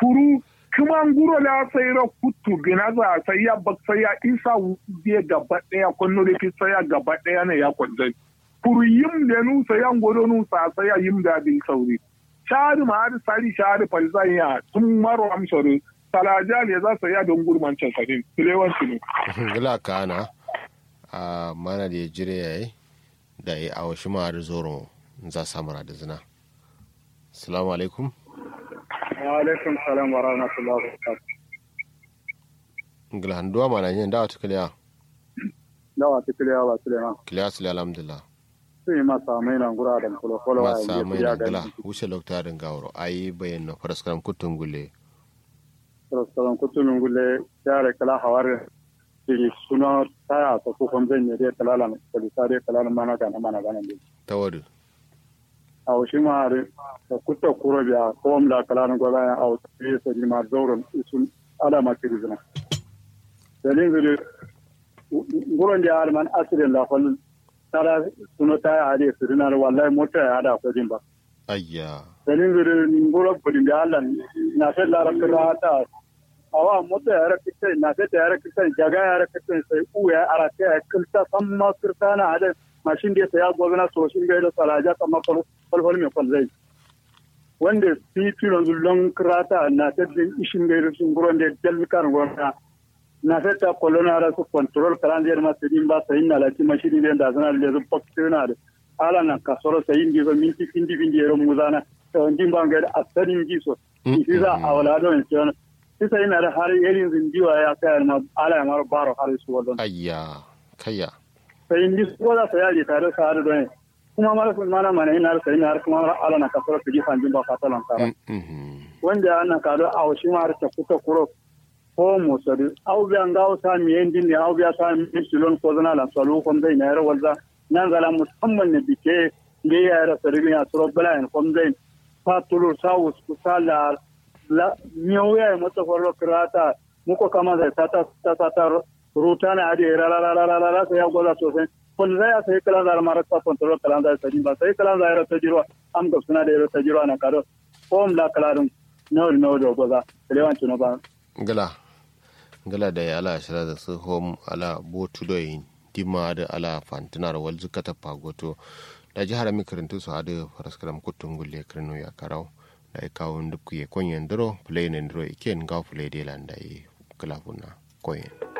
kuru kuma nguro da sai ra kutu gina za sai ya bak sai ya isa wuce gaba daya kunno da fi sai ya gaba daya ne ya kwanzai kuru yim da nu sai ya ngodo nu sa sai ya yim da bin sauri shari ma har sari shari falzan ya tun maro amsoro talaja ne za su ya don gurman can sadin tilewanci ne gila kana a mana da ya jire yayi da ya awo shi ma har zoro za samara da zina assalamu alaikum wa alaikum salam wa rahmatullahi wa barakatuh gila handuwa mana yin dawa ta kiliya dawa ta kiliya ba suleiman kiliya su alhamdulillah sun yi masa mai nan gura da kula kula wa masa mai na gila wuce lokta din gawaro ayi bayan na faraskaram kutun gule faraskaram kutun gule yare kala hawar sigi suna taya ta ko kon zan yi kala lan kali sare kala lan mana gana mana gana ne tawadu a shi ma are da kutta kuro biya ko am da kala nan goba ya au sai sai ma zauron isun ala ma kirizna dalin zuri nguron da arman asirin la fal tara suno ta hade sirina wallahi mota ya hada ko ba ayya dalin zuri nguron kudin da Allah na sai la rakra ta awa mota ya rakita na sai ta ya rakita jaga ya rakita sai u ya arata ya kilta samma kirtana hada mashin da ya gobna so shin ga da salaja kamar falfal mai kwalzai wanda titi yanzu lon krata na ta din ishin ga sun guron da dalkar gona na ta ta kolona ra su control karan da ma sai ba sai na lati mashini da da zana da su paktina da ala na kasoro sai indi ga minti indi bindi ero muzana to ndin ba ga asarin ji so shi za a wala don shi shi sai na da har irin zindiwa ya kai ma ala ya mar baro har su wadon ayya kayya sai indi so da sai ya tare sa har don kuma mara sun mana mana ina sai ina kuma ala na kasoro su ji fanjin ba fatalan kara wanda ana kado a wasu ma har ta kuka kuro ko mo sadi au bi anga o sa mi endi ne au bi sa mi silon ko zana la salu kom dai na yara walza nan zala musamman ne bike ne ya yara sari ya suro bala en kom dai fa tulu sa us ku sala la nyo ya mata ko krata muko kama da tata tata tata rutana ade ra ra ra ra ra sai ya goza sosai kun zai sai kala da mara ta kontrol kala da sai ba sai kala da yara tajiro am ga suna da yara tajiro na kado ko la kala dum no no do goza lewan tuno ba gala gala da ya ala shira da su hom ala botu do yin dima da ala fantinar wal zukata pagoto da jihar mi karantu su hadu faraskaram kutun gulle kirno ya karau da ya kawo duk ya konyen duro play ne duro iken ga play de landa yi kala kuna koyen